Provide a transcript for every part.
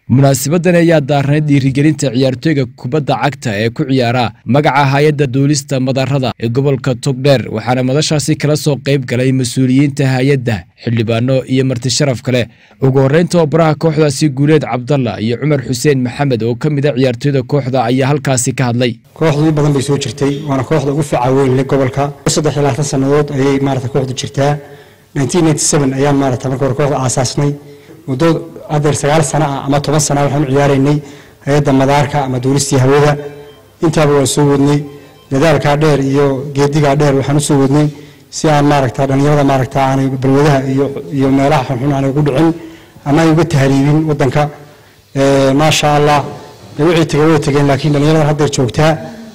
munaasibadan ayaa daarnay dhiirigelinta ciyaartooyga kubadda cagta ee ku ciyaara magaca hay-adda duulista madarada ee gobolka togdheer waxaana madashaasi kala soo qayb galay mas-uuliyiinta hay-adda xildhibaano iyo marti sharaf kale ugu horreyn tababaraha kooxdaasi guuleed cabdalla iyo cumar xuseen maxamed oo ka mid a ciyaartooyda kooxda ayaa halkaasi ka hadlay kooxdu badan bay soo jirtay waana kooxda ugu fiica weyn leh gobolka saddex iyo labaatan sannadood ayay maarata kooxdu jirtaa ayaan maarata marka hore kooxda aasaasnay muddo adeer sagaal sana ah ama toban sana waxaan u ciyaaraynay hay-adda madaarka ama duulistii hawada intaaba waan soo wadnay dadaalkaa dheer iyo geedigaa dheer waxaan usoo wadnay si aan maaragta dhallinyarada maaragta aanay balwadaha iyo iyo meelaha xunxun aanay ugu dhicin ama ay uga tahriibin wadanka maasha allah dee wixii tegay way tegeen laakiin dhallinyarada haddeer joogtaa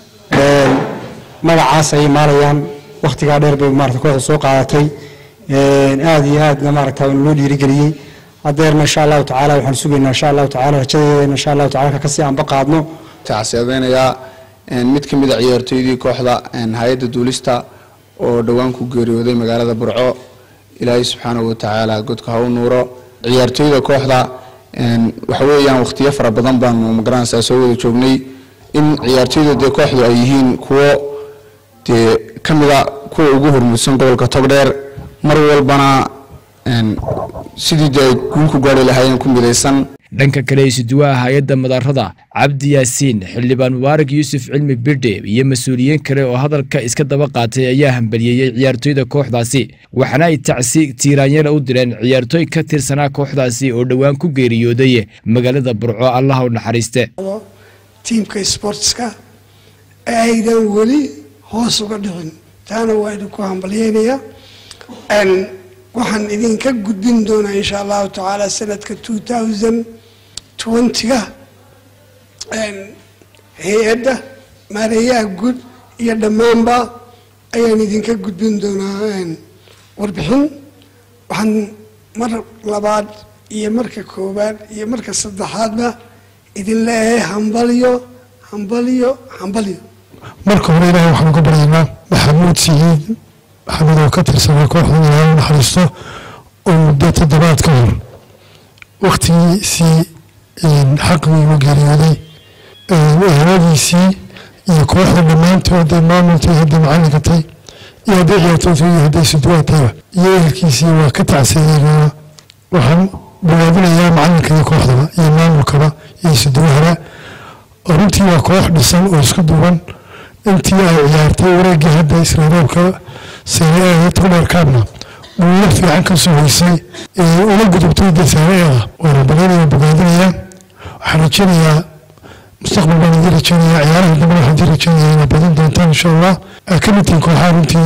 magacaas ayay maalayaan wakhtigaa dheer bay maarata kooxda soo qaadatay aada iyo aadna maaragta loo dhiirigeliyey hadeerna insha allahu tacaala waxaan sugaynaa insha allahu tacaala rajadeeda insha allahu tacala kasii aanba qaadno tacsiyadeynayaa mid ka mid a ciyaartooydii kooxda hay-adda duulista oo dhowaan ku geeriyooday magaalada burco ilaahay subxaanahu watacaala godka ha u nuuro ciyaartooyda kooxda waxa weeyaan wakhtiyo fara badan baanu magaranaysaa soo wada joognay in ciyaartooyda dee kooxdu ay yihiin kuwo dee ka mid a kuwa ugu hormuudsan gobolka togdheer mar walbana sidii dee guul ku gaari lahaayeen ku midaysan dhanka kale isuduwaha hay-adda madarada cabdi yaasiin xildhibaan mubaarak yuusuf cilmi birdhe iyo mas-uuliyiin kale oo hadalka iska daba qaatay ayaa hambaliyeeyey ciyaartooyda kooxdaasi waxaana ay tacsi tiiraanyana u direen ciyaartooy ka tirsanaa kooxdaasi oo dhowaan ku geeriyooday magaalada burco allaha u naxariiste tiimka sportska ee aydan weli hoos uga dhicin taana waa idinku hambalyeynaya waxaan idinka gudbin doonaa insha allahu tacaala sanadka two thousand twentyga hay-adda maareeyaha guud iyo dhammaanba ayaan idinka gudbin doonaa warbixin waxaan mar labaad iyo marka koowaad iyo marka saddexaadba idin leeyahay hambalyo hambalyo hambalyo marka hore ilaahay waxaan uga baryaynaa maxamuud siyiid maxamed oo ka tirsanaa kooxda ilaahay u naxariisto oo muddo toddobaad ka hor wakhtigiisii xaqii ugu geeriyooday eheladiisii iyo kooxda dhammaantood hadday maamultay hadday macallinkatay iyo hadday ciyaartootay iyo hadday suduwaatayba iyo ehelkiisii waa ka tacsiyeynaa waxaan bogaadinayaa macallinka iyo kooxdaba iyo maamulkaba iyo suduwahaba oo runtii waa koox dhisan oo isku duuban intii ay ciyaartay wareeggii hadda israaroobka seereeeda togdheer kaabna guulo fiican ka soo hoysay ee ula gudubtay dee seereeeda waana balaynaya bogaadinaya waxaan rajaynayaa mustaqbal baan idin rajaynayaa ciyaaraha dambe waxaan idin rajaynayaa inaad badin doontaan insha allah aad ka mid tihiin kooxaha runtii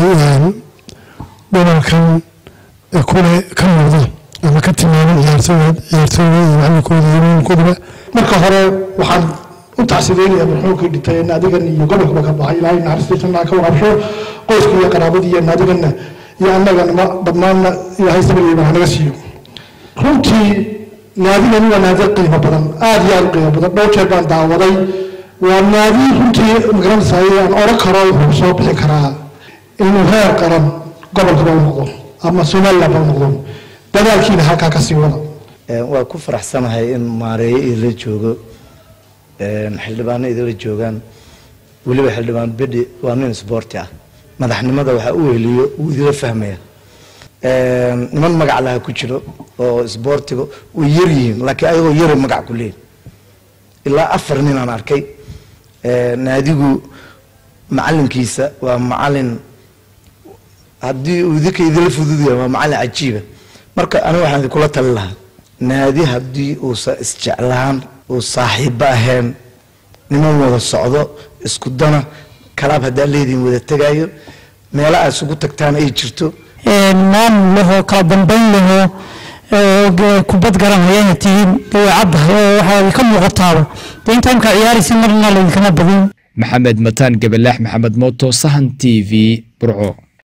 gobolkan kule ka muuqda ama ka tilmaaman ciyaartooyda ciyaartooyda iyo macallinkooda iyo maamulkoodaba marka hore waxaan u tacsideynaya marxuumkii dhintay naadigan iyo gobolkaba ka baxay ilaahay naxariistiisana ka warabsho qoyska iyo qaraabadii iyo naadiganna iyo annaganama dhammaanna ilaahay sabrigiiba hanaga siiyo runtii naadigani waa naadi qiimo badan aada iyo aada qiimo badan dhowr jeer baan daawaday waa naadi runtii magaranaysaay aan oran karo wuxuu soo bixin karaa inuu heer qaran gobolkaba u noqdo ama somalilandba u noqdo dadaalkiina halkaa ka sii wada waa ku faraxsanahay in maareeyo idinla joogo xildhibaano idinla joogaan weliba xildhibaan bidhi waa nin sboorti ah madaxnimada waxaa u weheliyo wuu idila fahmaya niman magac laha ku jiro oo sboortiga way yar yihiin laakiin ayagoo yaro magac ku leeyihin ilaa afar nin aan arkay naadigu macalinkiisa waa macalin haddii uu idinka idila fududaya waa macalin cajiiba marka aniga waxaan idinkula tali lahaa naadi haddii uusan isjeclaan uu saaxiibba ahayn niman wada socdo isku dana kalaab haddaa leediin wada tegaayo meelo aad isugu tagtaan ay jirto maamul lahoo kala dambayn lahoo kubad garanayana tihiin way caddahay oo waxaa ka muuqataaba dee intaa imkaa ciyaaraysa marna laydinkama badin maxamed mataan gabalaax maxamed mooto sahan t v burco